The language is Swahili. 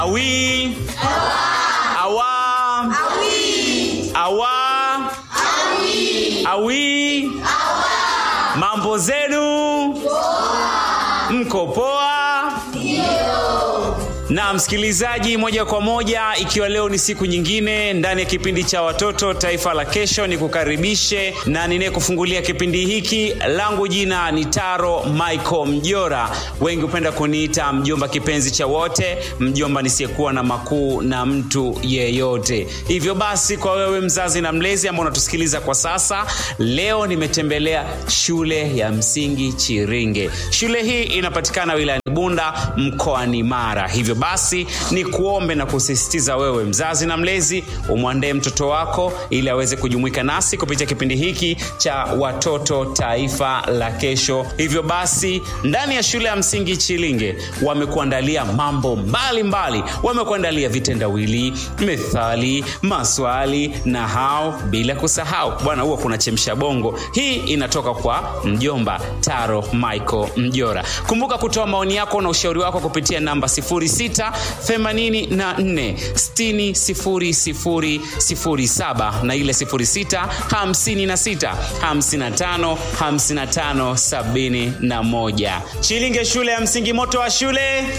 Awi. Awa. Awa. Awi. Mambo zenu? Mko poa? na msikilizaji moja kwa moja ikiwa leo ni siku nyingine ndani ya kipindi cha watoto taifa la kesho ni kukaribishe na ninayekufungulia kipindi hiki langu jina ni taro michael mjora wengi hupenda kuniita mjomba kipenzi cha wote mjomba nisiyekuwa na makuu na mtu yeyote hivyo basi kwa wewe mzazi na mlezi ambao unatusikiliza kwa sasa leo nimetembelea shule ya msingi chiringe shule hii inapatikana wilayani bunda mkoani mara hivyo basi ni kuombe na kusisitiza wewe mzazi na mlezi umwandee mtoto wako ili aweze kujumuika nasi kupitia kipindi hiki cha watoto taifa la kesho hivyo basi ndani ya shule ya msingi chilinge wamekuandalia mambo mbalimbali wamekuandalia vitendawili methali maswali na hao bila kusahau bwana huwa kuna chemsha bongo hii inatoka kwa mjomba taro michael mjora kumbuka kutoa maoni yako na ushauri wako kupitia namba 0684600007 na ile 0656555571 chilinge shule ya msingi moto wa shule